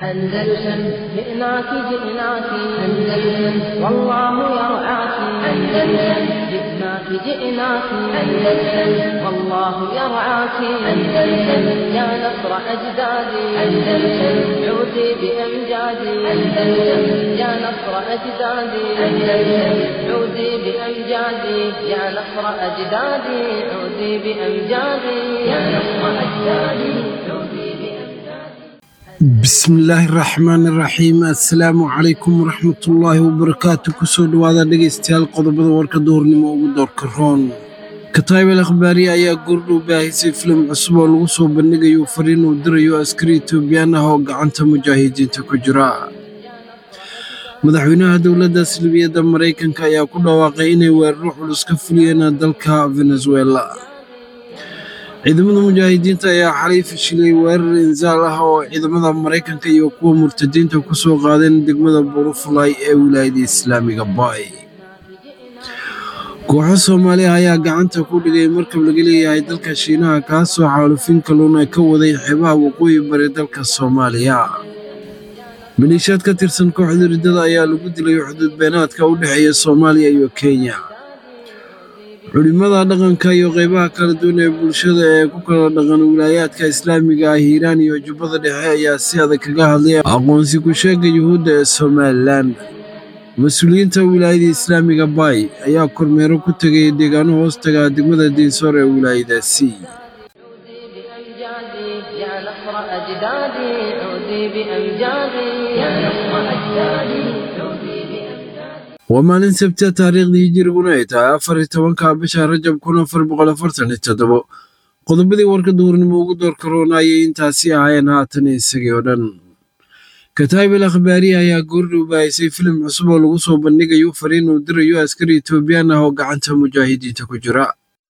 أندلسن جئناك جئناك أندلسن والله يرعاك أندلسن جئناك جئناك أندلسن والله يرعاك أندلسن يا نصر أجدادي أندلسن عودي بأمجادي أندلسن يا نصر أجدادي أندلسن عودي بأمجادي يا نصر أجدادي عودي بأمجادي يا نصر أجدادي عودي بأمجادي bismillaahi raxmaani raxiim assalaamu calaykum waraxmatullaahi wabarakaatu kusoo dhowaada dhegaystayaal qodobada warka duhurnimo ugu doorka roon kataybel akhbaari ayaa goordhow baahisay filim cusub oo lagu soo bandhigayo fariin uu dirayo askari etoobiyaan ah oo gacanta mujaahidiinta ku jira madaxweynaha dowladda salbiyadda maraykanka ayaa ku dhawaaqay inay weeraro culus ka fuliyeen dalka venezuela ciidamada mujaahidiinta ayaa xalay fashilay weerar insaal ah oo ciidamada maraykanka iyo kuwa murtadiinta ku soo qaadeen degmada burufulay ee wilaayada islaamiga baay kooxo soomaali ah ayaa gacanta ku dhigay markab laga leeyahay dalka shiinaha kaasoo xaalufin kalluuna ka waday xeebaha waqooyi bari dalka soomaaliya maliishaad ka tirsan kooxda riddada ayaa lagu dilay xuduud beenaadka u dhexeeya soomaaliya iyo kenya culimada dhaqanka iyo qaybaha kala duwan ee bulshada ee ku kala dhaqan wilaayaadka islaamiga ah hiiraan iyo jubbada dhexe ayaa si adag kaga hadlay aqoonsi ku sheega yuhuudda ee somalilan mas-uuliyiinta wilaayada islaamiga baay ayaa kormeero ku tegay deegaano hoostaga degmada diinsoor ee wilaayadaasi عودي بأمجادي يا نصر أجدادي عودي بأمجادي يا نصر أجدادي عودي بأمجادي waa maalin sabtiya taariikhdii hijiriguna ay tahay afar iyo tobanka bisha rajab kun afar boqol afartan iyo toddobo qodobadii warka duhurnimo ugu doorka roona ayay intaasi ahaayeen haatan isagii oo dhan kataybel akhbaari ayaa goordhow baahisay filim cusub oo lagu soo bandhigayo fariin uu dirayo askari etoobiyaan ah oo gacanta mujaahidiinta ku jira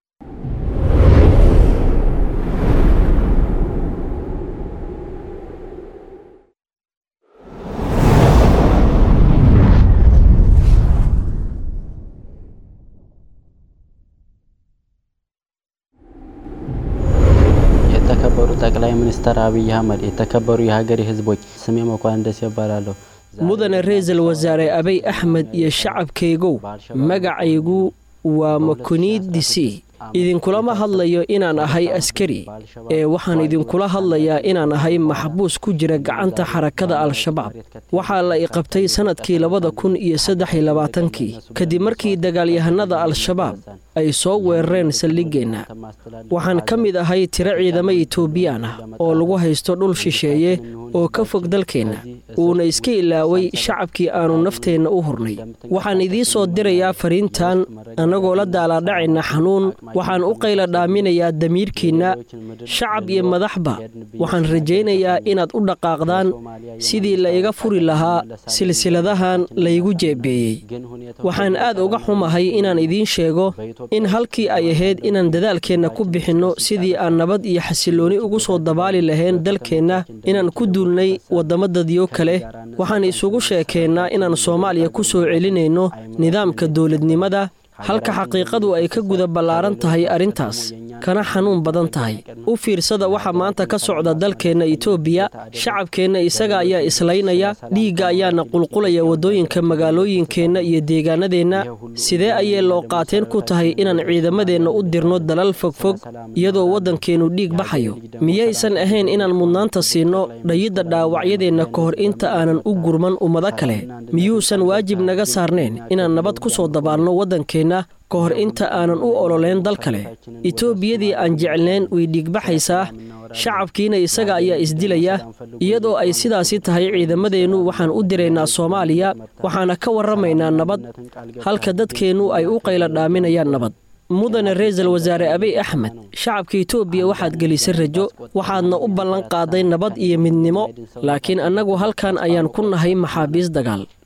የተከበሩ ጠቅላይ ሚኒስትር አብይ አህመድ፣ የተከበሩ የሀገሬ ሕዝቦች ስሜ መኳንደስ ይባላለሁ። mudane ra-iisul wasaare abay axmed iyo shacabkaygow magacaygu waa makuniidisi idinkulama hadlayo inaan ahay askari ee waxaan idinkula hadlayaa inaan ahay maxbuus ku jira gacanta xarakada al-shabaab waxaa la iqabtay sannadkii labada kun iyo saddex iyo labaatankii kadib markii dagaalyahanada al-shabaab ay soo weerareen saldhiggeenna waxaan ka mid ahay tiro ciidamo etoobiyaan ah oo lagu haysto dhul shisheeye oo ka fog dalkeenna uuna iska ilaaway shacabkii aannu nafteenna u hurnay waxaan idiin soo dirayaa fariintan annagoo la daalaadhacayna xanuun waxaan u qayla dhaaminayaa damiirkiinna shacab iyo madaxba waxaan rajaynayaa inaad u dhaqaaqdaan sidii la iga furi lahaa silsiladahan laygu jeebeeyey waxaan aad uga xumahay inaan idiin sheego in halkii ay ahayd inaan dadaalkeenna ku bixinno sidii aan nabad iyo xasillooni ugu soo dabaali lahayn dalkeenna inaan ku duulnay waddamo dadyo kale waxaan isugu sheekeennaa inaan soomaaliya ku soo celinayno nidaamka dowladnimada halka xaqiiqadu ay ka guda ballaaran tahay arrintaas kana xanuun badan tahay u fiirsada waxa maanta ka socda dalkeenna itoobiya shacabkeenna isaga ayaa islaynaya dhiigga ayaana qulqulaya waddooyinka magaalooyinkeenna iyo deegaanadeenna sidee ayay loo qaateen ku tahay inaan ciidamadeenna u dirno dalal fogfog iyadoo waddankeennu dhiig baxayo miyaysan ahayn inaan mudnaanta siinno dhayidda dhaawacyadeenna ka hor inta aanan u gurman ummado kale miyuusan waajib naga saarnayn inaan nabad ku soo dabaalno waddankeenna ka hor inta aanan u ololeyn dal kale etoobiyadii aan jeclayn way dhiigbaxaysaa shacabkiina isaga ayaa isdilaya iyadoo ay sidaasi tahay ciidamadeennu waxaan u diraynaa soomaaliya waxaana ka warramaynaa nabad halka dadkeennu ay u qayla dhaaminayaan nabad mudane ra-iisul wasaare abiy axmed shacabka etoobiya waxaad gelisay rajo waxaadna u ballan qaaday nabad iyo midnimo laakiin annagu halkan ayaan ku nahay maxaabiis dagaal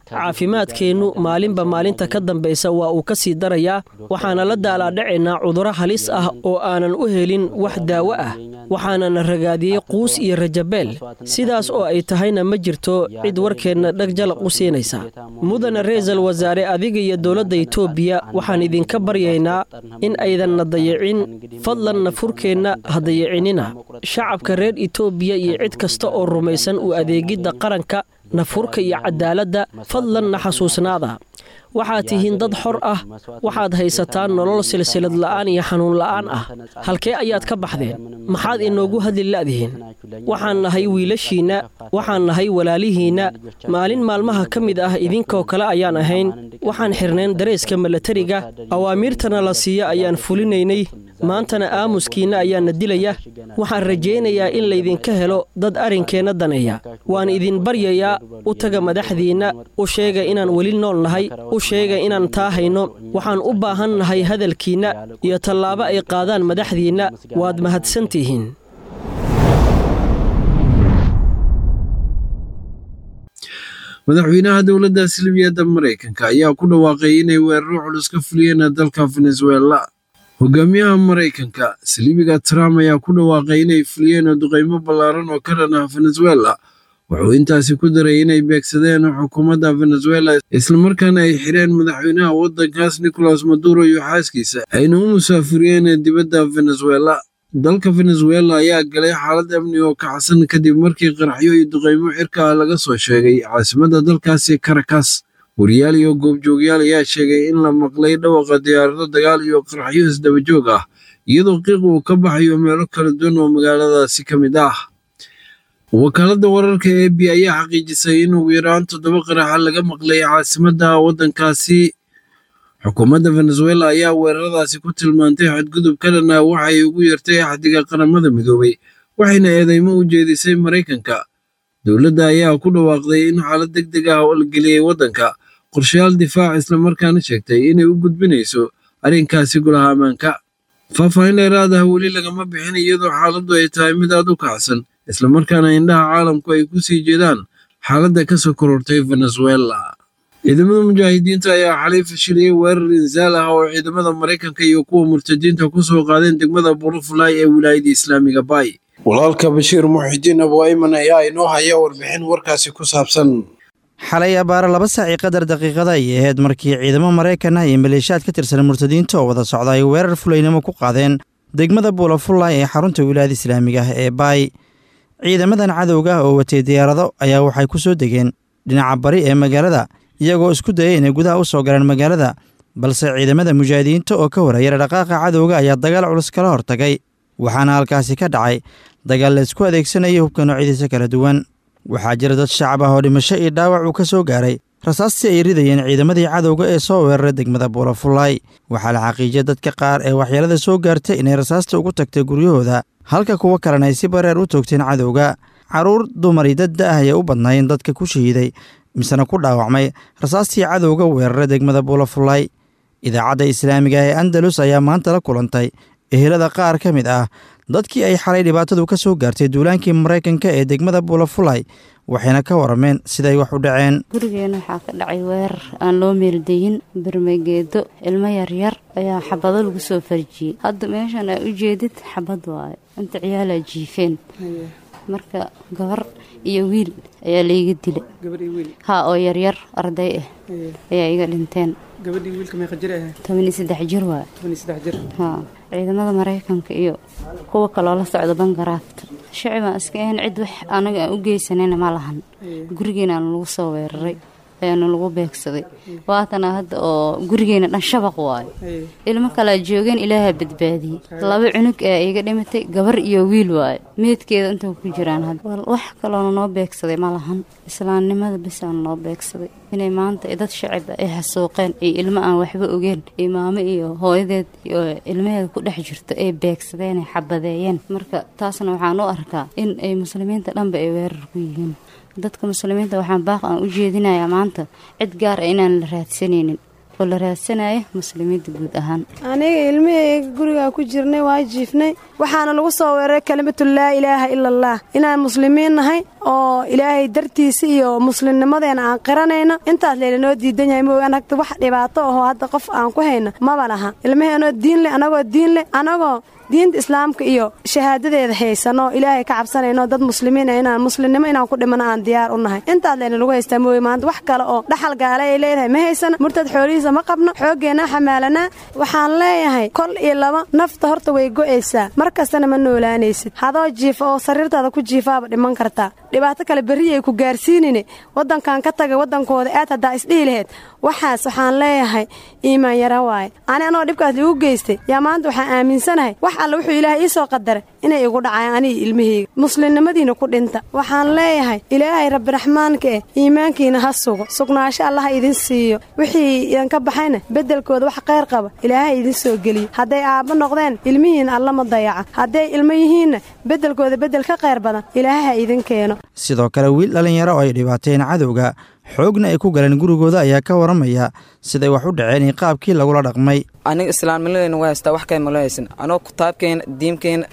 caafimaadkeennu maalinba maalinta ka dambaysa waa uu ka sii darayaa waxaana la daalaadhacaynaa cudurro halis ah oo aanan u helin wax daawo ah waxaanana ragaadiyey quus iyo rajabeel sidaas oo ay tahayna ma jirto cid warkeenna dheg jalaq u siinaysa mudana ra-iisul wasaare adiga iyo dowladda itoobiya waxaan idinka baryaynaa in aydanna dayicin fadlanna furkeenna ha dayicinina shacabka reer itoobiya iyo cid kasta oo rumaysan u adeegidda qaranka nafurka iyo cadaaladda fadlanna xasuusnaada waxaad tihiin dad xor ah waxaad haysataan nolol silsilad la'aan iyo xanuun la'aan ah halkee ayaad ka baxdeen maxaad inoogu hadli la'dihiin waxaan nahay wiilashiinna waxaan nahay walaalihiinna maalin maalmaha ka mid ah idinkoo kale ayaan ahayn waxaan xirnayn dareeska milatariga awaamiirtana la siiya ayaan fulinaynay maantana aamuskiinna ayaana dilaya waxaan rajaynayaa in laydinka helo dad arrinkeenna daneeya waan idin baryayaa u taga madaxdiinna u sheega inaan weli nool nahay u sheega inaan taa hayno waxaan u baahan nahay hadalkiinna iyo tallaabo ay qaadaan madaxdiinna waad mahadsantihiin madaxweynaha dowladda silibiyadda maraykanka ayaa ku dhawaaqay inay weeraro culus ka fuliyeen dalka venezuela hogaamiyaha maraykanka silibiga trump ayaa ku dhawaaqay inay fuliyeen duqaymo ballaaran oo ka dhan ah venezuela wuxuu intaasi ku daray inay beegsadeen xukuumadda venezuela islamarkaana ay xireen madaxweynaha waddankaas nicolas maduro iyo xaaskiisa ayna u musaafiriyeen dibadda venezuela dalka venezuela ayaa galay xaalad amni oo kacsan kadib markii qaraxyo iyo duqaymo xirka ah laga soo sheegay caasimadda dalkaasi caracas wariyaal iyo goobjoogyaal ayaa sheegay in la maqlay dhawaqa diyaarado dagaal iyo qaraxyo isdabajoog ah iyadoo qiiq uu ka baxayo meelo kala duwan oo magaaladaasi ka mid ah wakaaladda wararka e b ayaa xaqiijisay in ugu yaraan toddoba qaraxa laga maqlay caasimadda waddankaasi xukuumadda venezuela ayaa weeraradaasi ku tilmaantay xadgudub ka dhan ah waxay ugu yartay axdiga qaramada midoobay waxayna eedeymo u jeedisay maraykanka dowladda ayaa ku dhawaaqday in xaalad deg deg ah oo la geliyey waddanka qorshayaal difaac islamarkaana sheegtay inay u gudbinayso arrinkaasi golaha ammaanka faahfaahin dheeraad ah weli lagama bixin iyadoo xaaladdu ay tahay mid aad u kacsan islamarkaana indhaha caalamku ay ku sii jeedaan xaaladda ka soo korortay venezuela ciidamada mujaahidiinta ayaa xalay fashiliyey weerar insaal ah oo ciidamada maraykanka iyo kuwa murtadiinta ku soo qaadeen degmada burufulay ee wilaayada islaamiga bay walaalka bashiir muxidiin abuayman ayaa inoo haya warbixin warkaasi ku saabsan xalay abaare laba saaci qadar daqiiqada ayay ahayd markii ciidamo maraykan ah iyo maleeshiyaad ka tirsan murtadiinta oo wada socda ay weerar fulaynimo ku qaadeen degmada buulafullay ee xarunta wilaayada islaamiga ah ee baay ciidamadan cadowga oo watay diyaarado ayaa waxay ku soo degeen dhinaca bari ee magaalada iyagoo isku dayay inay gudaha u soo galaan magaalada balse ciidamada mujaahidiinta oo ka warayara dhaqaaqa cadowga ayaa dagaal culus kala hortagay waxaana halkaasi ka dhacay dagaal la isku adeegsanayay hubka noocyadiisa kala duwan waxaa jira dad shacab ah oo dhimasho iyo dhaawac uu ka soo gaaray rasaastii ay ridayeen ciidamadii cadowga ee soo weeraray degmada buulafullaay waxaa la xaqiijiyay dadka qaar ee waxyeelada soo gaartay inay rasaasta ugu tagtay guryahooda halka kuwo kalena ay si bareer u toogteen cadowga carruur dumar iyo dad da-ah ayay u badnaayeen dadka ku shahiiday misena ku dhaawacmay rasaastii cadowga weeraray degmada buulafullaay idaacadda islaamiga ee andalus ayaa maanta la kulantay ehelada qaar ka mid ah dadkii ay xalay dhibaatadu ka soo gaartay duulaankii maraykanka ee degmada buulafulay waxayna ka warameen siday wax u dhaceen gurigeena waxaa ka dhacay weerar aan loo meeldayin bermageedo ilmo yaryar ayaa xabado lagu soo farjiyey hadda meeshan aa u jeedid xabad waayo inta ciyaalaa jiifeen marka gabar iyo wiil ayaa layga dilay ha oo yaryar arday ah ayaa iga dhinteen tobaniyo saddex jir waay ha ciidamada maraykanka iyo kuwa kaloo la socda bangaraafta shacibaan iska ahayn cid wax anaga aan u geysanayna ma lahan gurigeenaanu lagu soo weeraray ayaanu lagu beegsaday waatana hadda oo gurigeena dhan shabaq waayo ilmo kalea joogeen ilaaha badbaadiyey laba cunug ee iga dhimatay gabar iyo wiil waayo meedkeeda inta ku jiraan hadda wax kaloona noo beegsaday ma lahan islaamnimada bisaana noo beegsaday inay maanta dad shacib ay xasuuqeen iyo ilmo aan waxba ogeen iyo maamo iyo hooyadeed iyo ilmaheeda ku dhex jirto ay beegsadeen ay xabadeeyeen marka taasna waxaan u arkaa in ay muslimiinta dhanba ay weerar ku yihiin dadka muslimiinta waxaan baaq aan u jeedinayaa maanta cid gaar ah inaan la raadsanaynin oo la raadsanayo muslimiinta guud ahaan aniga ilmihayga gurigaa ku jirnay waa jiifnay waxaana lagu soo weeraray kelimatu laa ilaaha ila allah inaan muslimiin nahay oo ilaahay dartiisa iyo muslimnimadeena aan qiranayno intaas laylanoo diidan yahay mooga anagta wax dhibaato ahoo hadda qof aan ku hayno maba laha ilmaheenoo diin leh anagoo diin leh anagoo diinta islaamka iyo shahaadadeeda haysano ilaahay ka cabsanayno dad muslimiin inaan muslimnimo inaan ku dhimano aan diyaar u nahay intaas layna lagu haystaa mooye maanta wax kale oo dhaxal gaale ay leedahay ma haysana murtad xoolihiisa ma qabno xooggeenna xamaalanaa waxaan leeyahay kol iyo laba nafta horta way go'aysaa mar kastana ma noolaanaysid hadoo jiifa oo sariirtaada ku jiifaaba dhiman kartaa dhibaato kale berri ay ku gaarsiinine waddankan ka taga waddankooda aad haddaa isdhihi laheyd waxaas waxaan leeyahay iimaan yara waaye ani anoo dhibkaas liigu geystay yaa maanta waxaan aaminsanahay wax alla wuxuu ilaahay ii soo qadaray inay igu dhacayaan aniga ilmahayga muslimnimadiina ku dhinta waxaan leeyahay ilaahay rabbiraxmaanka eh iimaankiina ha sugo sugnaasho allaha idin siiyo wixii idinka baxayna beddelkooda wax qayr qaba ilaahay idin soo geliyo hadday aabbo noqdeen ilmihiina allama dayaca hadday ilmo yihiinna beddelkooda beddel ka qayr badan ilaahay ha idin keeno sidoo kale wiil dhallinyaro oo ay dhibaateen cadowga xoogna ay ku galeen gurigooda ayaa ka waramaya siday wax u dhaceen iyo qaabkii lagula dhaqmay aniga islaamnimadeyna waa haystaa wax kale mala haysan anoo kitaabkeena diimkeena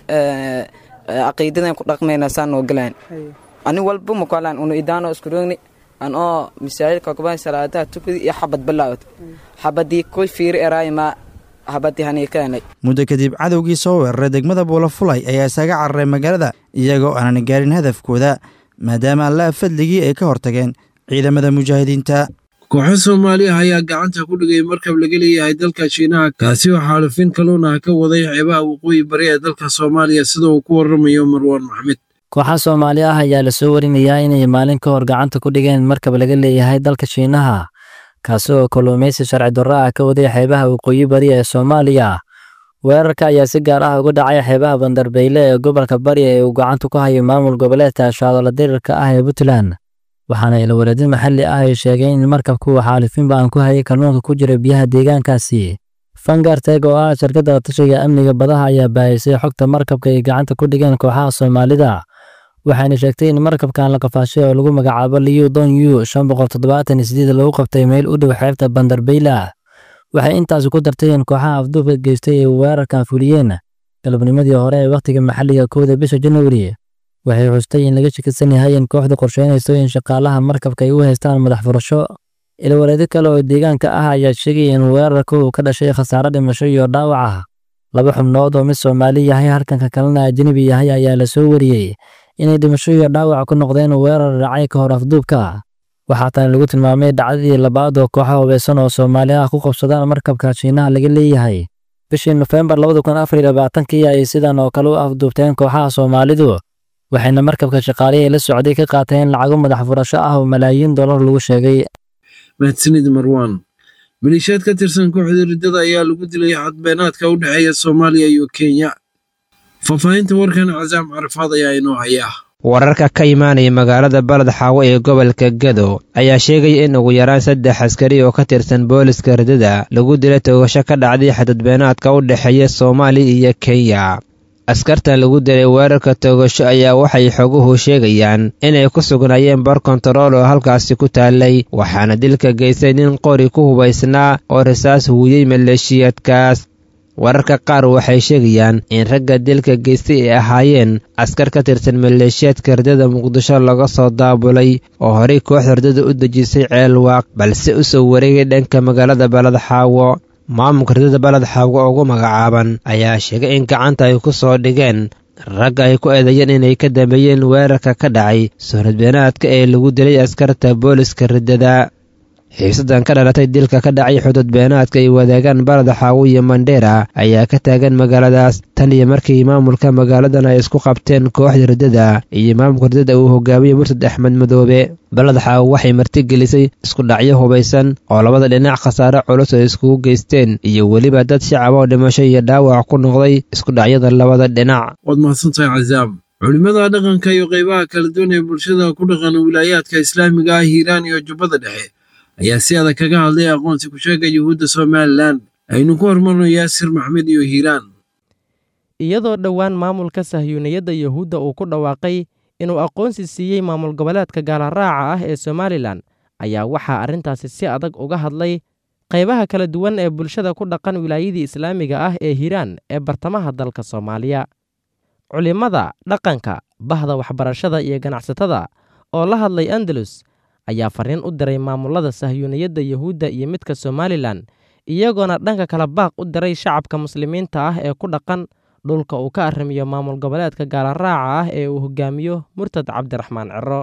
caqiidadan ku dhaqmayna saan noo galaan ani walba makalaan unu idaano iskuroogni an oo masaajidka kuban salaadaha tukadi iyo xabad bilaawad xabadii ku fiiri eraayma habadii haniikaanay muddo kadib cadowgii soo weeraray degmada buulafulay ayaa isaga cararay magaalada iyagoo aanan gaarin hadafkooda maadaama allaha fadligii ay ka hortageen ciidamada mujaahidiinta kooxo soomaaliya ayaa gacanta ku dhigay markab laga leeyahay dalka shiinaha kaasi oo xaalufin kaluuna ka waday xeebaha waqooyi bari ee dalka soomaaliya sida uu ku waramayo marwaan maxmed kooxa soomaali ah ayaa lasoo warinayaa inay maalin ka hor gacanta ku dhigeen markab laga leeyahay dalka shiinaha kaasi oo kalluumaysi sharci darro ah ka waday xeebaha waqooyi bari ee soomaaliya weerarka ayaa si gaar ah uga dhacay xeebaha bandarbeyle ee gobolka bari ee uu gacanta ku hayo maamul goboleedka shaadolo dirirka ah ee puntland waxaana ilwareedin maxalli ah ay sheegeen in markabku uu xaalifin ba'an ku hayay kalluunka ku jira biyaha deegaankaasi fangarteg oo ah shirkadda tashiga amniga badaha ayaa baahisay xogta markabka ay gacanta ku dhigeen kooxaha soomaalida waxayna sheegtay in markabkan la qafaashay oo lagu magacaabo liyu don yu shan boqol toddobaatan iyo sideed lagu qabtay meel u dhow xeebta bandarbeyla waxay intaasi ku dartay in kooxaha afduubka geystay ay weerarkan fuliyeen galabnimadii hore ee wakhtiga maxalliga kowda bisha januari waxay xustay in laga shakisan yahay in kooxdu qorsheynayso in shaqaalaha markabka ay u haystaan madax furasho ilwareedi kale oo deegaanka ah ayaa sheegaya in weerarka uu ka dhashay khasaare dhimasho iyo dhaawac ah laba xubnood oo mid soomaali yahay halkanka kalena ajnebi yahay ayaa la soo wariyey inay dhimasho iyo dhaawac ku noqdeen weerar dhacay ka hor afduubka waxaa tani lagu tilmaamay dhacdadii labaad oo kooxo hubeysan oo soomaali ah ku qabsadaan markabka shiinaha laga leeyahay bishii nofembar labada kun afar iyo labaatankii ay sidan oo kale u afduubteen kooxaha soomaalidu waxayna markabka shaqaalihii la socday ka qaateen lacago madax furasho ah oo malaayiin dollar lagu sheegay mahadsanid marwaan maliishaad ka tirsan kooxda riddada ayaa lagu dilay xadbeenaadka u dhexeeya soomaaliya iyo kenya faahfaahinta warkan casaam carafaad ayaa inoo hayaa wararka ka imaanaya magaalada baled xaawo ee gobolka gado ayaa sheegaya in ugu yaraan saddex askari oo ka tirsan booliska riddada lagu dilay toogasho ka dhacday xadadbeenaadka u dhexeeya soomaaliya iyo kenya askartan lagu dilay weerarka toogasho ayaa waxay xoguhu sheegayaan inay ku sugnaayeen bar kontarool oo halkaasi ku taallay waxaana dilka geystay nin qori ku hubaysnaa oo rasaas huuyey maleeshiyaadkaas wararka qaar waxay sheegayaan in ragga dilka geystay ay ahaayeen askar ka tirsan maleeshiyaadka riddada muqdisho laga soo daabulay oo horey kooxda riddada u dejisay ceelwaaq balse u soo wareegay dhanka magaalada baled xaawo maamulka riddada baled xaawo ugu magacaaban ayaa sheegay in gacanta ay ku soo dhigeen ragga ay ku eedeeyeen inay ka dambeeyeen weerarka ka dhacay soonadbeenaadka ee lagu dilay askarta booliska riddada xiisadan ka dhalatay dilka ka dhacay xudud beenaadka ay wadaagaan baleda xaawo iyo mandheera ayaa ka taagan magaaladaas tan iyo markii maamulka magaaladan ay isku qabteen kooxda riddada iyo maamulka riddada uu hogaamiyey murtad axmed madoobe baled xaawo waxay martigelisay isku dhacyo hubaysan oo labada dhinac khasaare culus ay iskugu geysteen iyo weliba dad shacab oo dhimasho iyo dhaawac ku noqday isku dhacyada labada dhinac waad mahadsantahay casaam culimmada dhaqanka iyo qaybaha kala duwan ee bulshada ku dhaqan wilaayaadka islaamiga ah hiiraan iyo jubbada dhexe ayaa si adag kaga hadlay aqoonsi ku sheega yuhuudda somalilan aynu ku hormarno yaasir maxmed iyo hiiraan iyadoo dhowaan maamulka sahyuuniyadda yuhuudda uu ku dhawaaqay inuu aqoonsi siiyey maamul goboleedka gaalaraaca ah ee somalilan ayaa waxaa arrintaasi si adag uga hadlay qaybaha kala duwan ee bulshada ku dhaqan wilaayadii islaamiga ah ee hiiraan ee bartamaha dalka soomaaliya culimmada dhaqanka bahda waxbarashada iyo ganacsatada oo la hadlay andalus ayaa fariin u diray maamulada sahyuuniyadda yuhuudda iyo midka somalilan iyagoona dhanka kala baaq u diray shacabka muslimiinta ah ee ku dhaqan dhulka uu ka arrimiyo maamul goboleedka gaalaraaca ah ee uu hogaamiyo murtad cabdiraxmaan ciro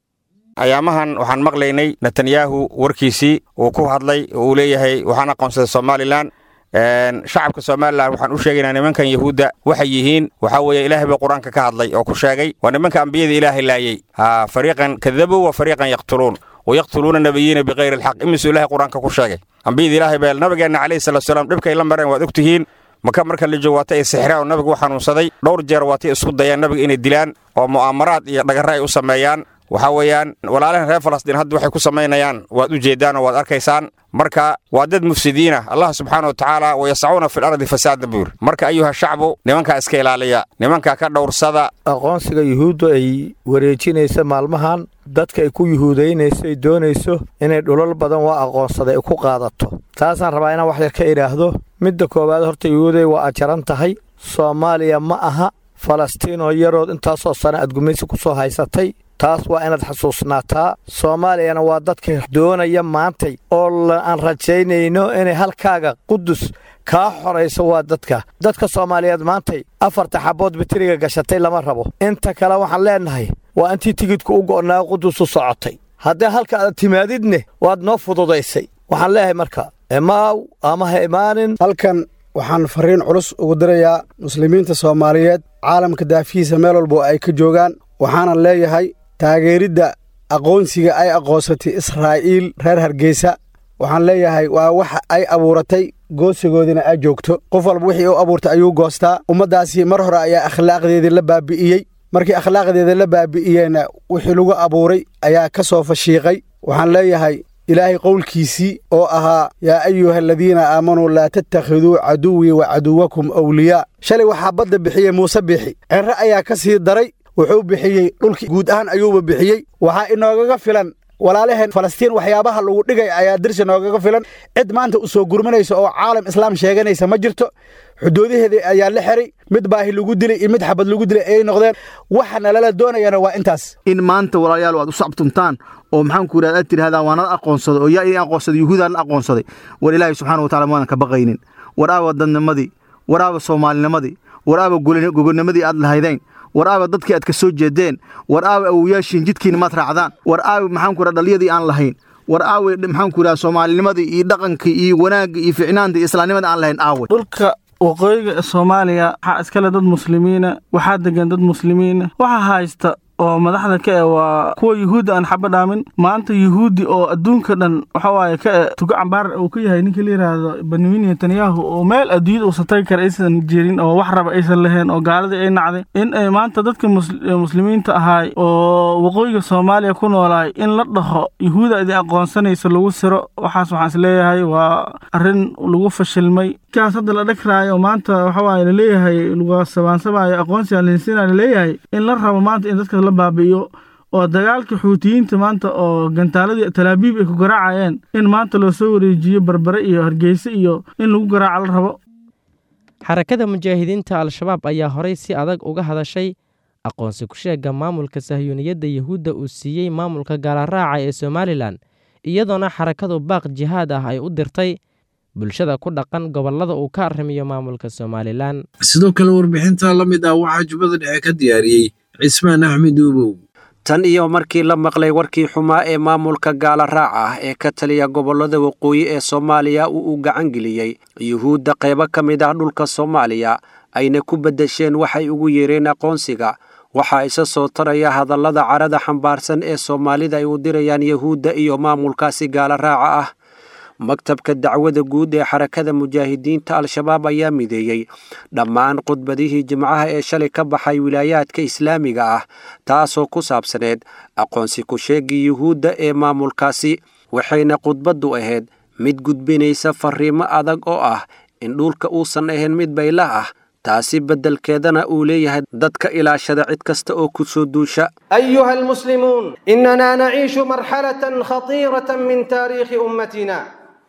ayaamahan waxaan maqlaynay netanyahu warkiisii uu ku hadlay oo uu leeyahay waxaan aqoonsaday somalilan shacabka somalilan waxaan u sheegaynaa nimankan yahuudda waxay yihiin waxaa weeye ilaahay baa qur-aanka ka hadlay oo ku sheegay waa nimanka ambiyada ilaahay laayey ha fariiqan kadabuu wa fariiqan yaqtuluun wayaqtuluuna nabiyiina bikayri alxaq imisuu ilahay qur-aanka ku sheegay ambiyada ilaahay baa nabigeenna calayhi salatu salaam dhibkay la mareen waad ogtihiin maka marka la joogo waata ay sixraan oo nabigu u xanuunsaday dhowr jeer waatay isku dayaan nabiga inay dilaan oo mu'aamaraad iyo dhagarre ay u sameeyaan waxaa weeyaan walaalahan reer falastiin hadda waxay ku samaynayaan waad u jeeddaan oo waad arkaysaan marka waa dad mufsidiina allah subxaana wa tacaala wayasacuuna fi lardi fasaadan buu yidhi marka ayuha shacbu nimankaa iska ilaaliya nimankaa ka dhowrsada aqoonsiga yuhuudda ay wareejinaysa maalmahan dadka ay ku yuhuudaynayso ay doonayso inay dhulal badan waa aqoonsaday ay ku qaadato taasaan rabaa inaan wax yar ka idhaahdo midda koowaad horta yuhuuday waa ajaran tahay soomaaliya ma aha falastiinoo yarood intaasoo sana aad gumaysi ku soo haysatay taas waa inaad xasuusnaataa soomaaliyana waa dadka doonaya maantay oo aan rajaynayno inay halkaaga qudus kaa xorayso waa dadka dadka soomaaliyeed maantay afarta xabbood bitiriga gashatay lama rabo inta kale waxaan leennahay waa intii tigidku u go'naa qudus u socotay haddii halka aad timaadidne waad noo fududaysay waxaan leeyahay marka imaaw ama ha imaanin halkan waxaan farriin culus ugu dirayaa muslimiinta soomaaliyeed caalamka daafihiisa meel walbo ay ka joogaan waxaanan leeyahay taageeridda aqoonsiga ay aqoonsatay israa'iil reer hargeysa waxaan leeyahay waa waxa ay abuuratay goosigoodina ay joogto qof walba wixii u abuurtay ayuu goostaa ummaddaasi mar hore ayaa akhlaaqdeedii la baabi'iyey markii akhlaaqdeeda la baabi'iyeyna wixii lagu abuuray ayaa ka soo fashiiqay waxaan leeyahay ilaahay qowlkiisii oo ahaa yaa ayuha aladiina aamanuu laa tattakhiduu caduwii wa caduwakum awliyaa shalay waxaa badda bixiyey muuse bixi cerre ayaa ka sii daray wuxuu bixiyey dhulkii guud ahaan ayuuba bixiyey waxaa inoogaga filan walaalaheen falastiin waxyaabaha lagu dhigay ayaa dirsi noogaga filan cid maanta u soo gurmanaysa oo caalam islaam sheeganaysa ma jirto xuduudaheedii ayaa la xiray mid baahi lagu dilay iyo mid xabad lagu dilay ayay noqdeen waxa nalala doonayana waa intaas in maanta walaalayaal aad u sacbtuntaan oo maxaanku yidhahda aad tidhahdaan waa nala aqoonsaday oo yaa idin aqoonsaday yuhuudaan la aqoonsaday war ilaahay subxaana wa tacala maadan ka baqaynin war aaba dadnimadii war aaba soomaalinimadii war aaba gogonimadii aad lahaydeen war aaba dadkii aad ka soo jeedeen war aaba awoyaashiin jidkiina maad raacdaan war aaba maxaanku yidhahda dhaliyadii aan lahayn war aawe maxaanku yidhahda soomaalinimadii iyo dhaqankii iyo wanaagga iyo ficnaanta iyo islaamnimada aan lahayn aawe dhulka waqooyiga ee soomaaliya waxaa iskale dad muslimiina waxaa degan dad muslimiina waxaa haysta oo madaxda ka e waa kuwa yuhuudda aan xaba dhaamin maanta yuhuuddi oo adduunka dhan waxa waaye ka e tugo cambaar uu ka yahay ninka la yidhaahdo benyamin netanyahu oo meel adduunyada uusan tagi kara aysan jirin oo wax raba aysan lahayn oo gaaladii ay nacday in ay maanta dadka muslimiinta ahaay oo waqooyiga soomaaliya ku noolaay in la dhaho yuhuuda idin aqoonsanaysa lagu siro waxaas waxaan is leeyahay waa arrin lagu fashilmay kaas hadda la dhagraayo maanta waxa waaye laleeyahay lagu sabaansamaayo aqoonsiga linsina laleeyahay in la rabo maanta in dadka la baabi'iyo oo dagaalka xuutiyiinta maanta oo gantaaladii talaabiib ay ku garaacayeen in maanta loo soo wareejiyo barbare iyo hargeyse iyo in lagu garaaco la rabo xarakada mujaahidiinta al-shabaab ayaa horay si adag uga hadashay aqoonsi ku sheega maamulka sahyuuniyadda yuhuudda uu siiyey maamulka gaalaraaca ee somalilan iyadoona xarakadu baaq jihaad ah ay u dirtay bulshada ku dhaqan gobollada uu ka arrimiyo maamulka somalilan sidoo kale warbixinta la mid ah waxaa jubbada dhexe ka diyaariyey cismaan axmed uubow tan iyo markii la maqlay warkii xumaa ee maamulka gaala raac ah ee ka taliya gobollada waqooyi ee soomaaliya uu u gacan geliyey yuhuudda qaybo ka mid ah dhulka soomaaliya ayna ku beddesheen waxay ugu yeereen aqoonsiga waxaa isa soo taraya hadallada carada xambaarsan ee soomaalida ay u dirayaan yuhuudda iyo maamulkaasi gaala raaca ah maktabka dacwada guud ee xarakada mujaahidiinta al-shabaab ayaa mideeyey dhammaan khudbadihii jimcaha ee shalay ka baxay wilaayaadka islaamiga ah taasoo ku saabsaneed aqoonsi ku-sheegii yuhuudda ee maamulkaasi waxayna khudbaddu ahayd mid gudbinaysa fariimo adag oo ah in dhulka uusan ahayn mid baylah ah taasi beddelkeedana uu leeyahay dadka ilaashada cid kasta oo ku soo duusha أيها المسلمون إننا نعيش مرحلة خطيرة من تاريخ أمتنا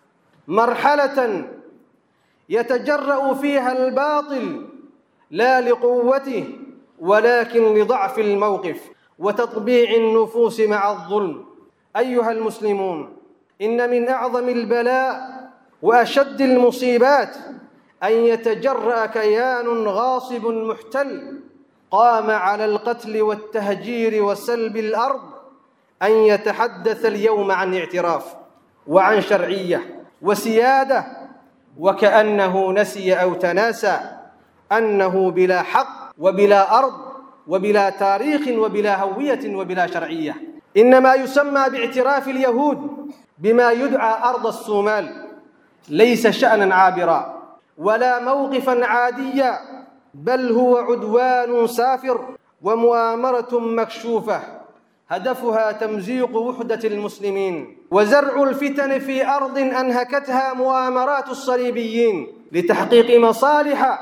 مرحلة يتجرأ فيها الباطل لا لقوته ولكن لضعف الموقف وتطبيع النفوس مع الظلم ايها المسلمون ان من اعظم البلاء واشد المصيبات ان يتجرا كيان غاصب محتل قام على القتل والتهجير وسلب الارض ان يتحدث اليوم عن اعتراف وعن شرعيه وسياده وكانه نسي او تناسى انه بلا حق وبلا ارض وبلا تاريخ وبلا هويه وبلا شرعيه انما يسمى باعتراف اليهود بما يدعى ارض الصومال ليس شانا عابرا ولا موقفا عاديا بل هو عدوان سافر ومؤامره مكشوفه هدفها تمزيق وحده المسلمين وزرع الفتن في ارض انهكتها مؤامرات الصليبيين لتحقيق مصالح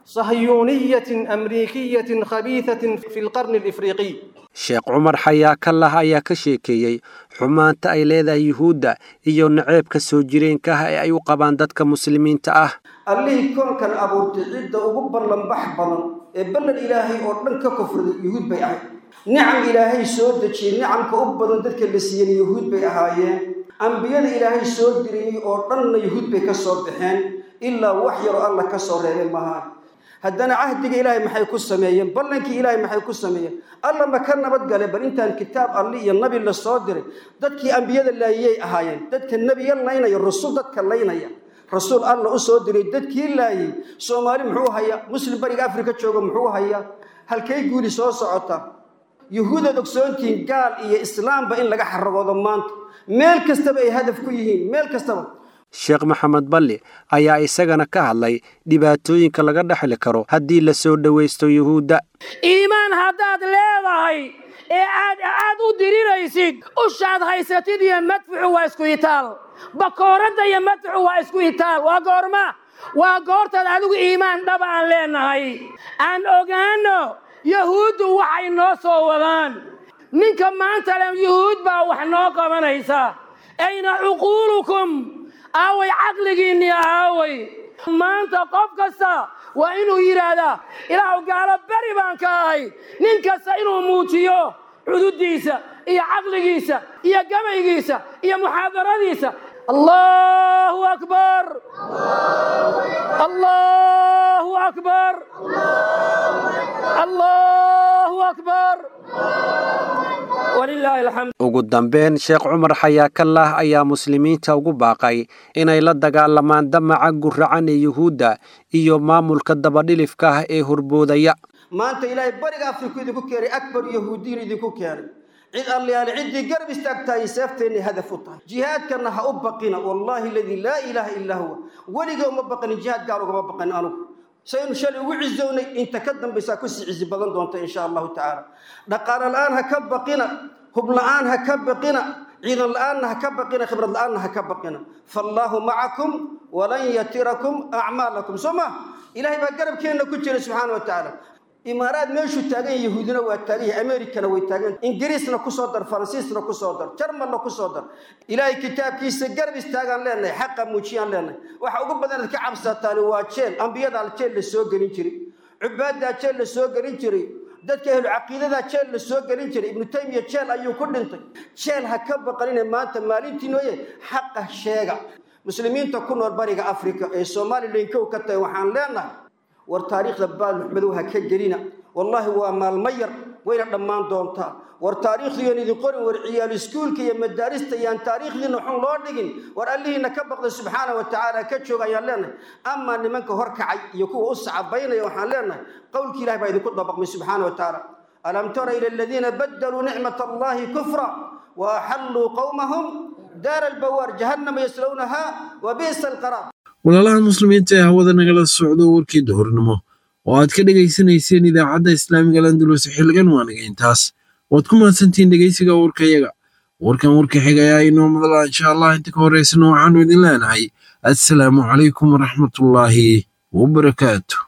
صهيونيه امريكيه خبيثه في القرن الافريقي sheekh cumar xayaa ka lah ayaa ka sheekeeyey xumaanta ay leedahay yuhuudda iyo naceebka soo jireenka ah ee ay u qabaan dadka muslimiinta ah allihii koonkan abuurtay cidda ugu ballanbax badan ee ballan ilaahay oo dhan ka kufriday yuhuud bay ahayd nicam ilaahay soo dejiyey nicamka u badan dadka la siiyeen yuhuud bay ahaayeen ambiyada ilaahay soo diriyey oo dhanna yuhuud bay ka soo baxeen ilaa wax yaroo alla ka soo reebay maaha haddana cahdiga ilaahay maxay ku sameeyeen ballankii ilaahay maxay ku sameeyeen alla ma ka nabadgale bal intaan kitaab alli iyo nabi la soo diray dadkii ambiyada laayiyay ahaayeen dadka nebiya laynaya rasuul dadka laynaya rasuul alla u soo diray dadkii laayay soomaali muxuu hayaa muslim bariga afrika jooga muxuu hayaa halkay guuli soo socota yuhuudaad ogsoontihiin gaal iyo islaamba in laga xaragoodo maanta meel kastaba ay hadaf ku yihiin meel kastaba sheekh maxamed balli ayaa isagana ka hadlay dhibaatooyinka laga dhexli karo haddii la soo dhowaysto yuhuudda iimaan haddaad leedahay ee aad aad u diriraysid ushaad haysatid iyo madfuxu waa isku itaal bakooradda iyo madfuxu waa isku itaal waa goorma waa goortaad adigu iimaan dhaba aan leenahay aan ogaano yahuuddu waxay noo soo wadaan ninka maanta le yuhuud baa wax noo qabanaysa ayna cuquulukum aaway caqligiinni aaway maanta qof kasta waa inuu yidhaahdaa ilaahu gaalo beri baan ka ahay nin kasta inuu muujiyo cududdiisa iyo caqligiisa iyo gabaygiisa iyo muxaadaradiisa allahu akbar allahu akbar allahu akbar walilaahi alxamd ugu dambeyn sheekh cumar xayaa kallah ayaa muslimiinta ugu baaqay inay la dagaalamaan damaca guracan ee yuhuudda iyo maamulka dabadhilifka ah ee horboodaya maanta ilaahay bariga afriku idinku keenay akbar yahuudiyin idinku keenay cid allayaale ciddii garab istaagtaayay seefteenna hadaf u tahay jihaadkana ha u baqina wallaahi aladii laa ilaaha illaa huwa weliga uma baqanin jihaad gaar ugama baqanin anugu saynu shalay ugu cizownay inta ka dambaysaa kusii cizi badan doonta insha allahu tacaala dhaqaale la-aan ha ka baqina hub la-aan ha ka baqina ciidan la-aanna ha ka baqina khibrad la-aanna ha ka baqina faallaahu macakum walan yatirakum acmaalakum soo ma ilaahay baa garabkeenna ku jira subxaana wa tacaala imaaraad meeshuu taagan yahay yahuudina waa taagan yahay amerikana way taagan ingiriisna kusoo dar faransiisna kusoo dar jarmalna kusoo dar ilaahay kitaabkiisa garab istaagaan leenahay xaqa muujiyaan leenahay waxa ugu badan ad ka cabsataani waa jeel ambiyadaa jeel la soo gelin jiray cubaadaa jeel la soo gelin jiray dadka ahlu caqiidadaa jeel la soo gelin jiray ibnu taymiya jeel ayuu ku dhintay jeel ha ka baqanine maanta maalintii nooye xaqa sheega muslimiinta ku nool bariga afrika ee somalilan kow ka tahay waxaan leenahay war taariikhda baalmuxmadow ha ka gelina wallaahi waa maalmo yar wayna dhammaan doontaa war taariikhdiiyan idin qorin war ciyaal iskuulka iyo madaarista yaan taariikhdiina xun loo dhigin war allihiina ka baqda subxaana wa tacaala ka jooga ayaan leenahay amaa nimanka hor kacay iyo kuwa u sacabaynaya waxaan leenahay qowlkii ilahi baa idinku dabaqmay subxaana wa tacaala alam tara ila aladiina badaluu nicmat allahi kufra wa axalluu qowmahum daara albawaar jahannama yaslownaha wa bi'sa alqaraar walaalaha muslimiinta ee hawada nagala socdo warkii duhurnimo oo aad ka dhegaysanayseen idaacadda islaamiga landulus xilligan waaniga intaas waad ku mahadsantihiin dhegaysiga warkayaga warkan warka xiga ayaa inoo madala insha allah inta ka horeysana waxaanu idin leenahay assalaamu calaykum waraxmatullaahi wabarakaatu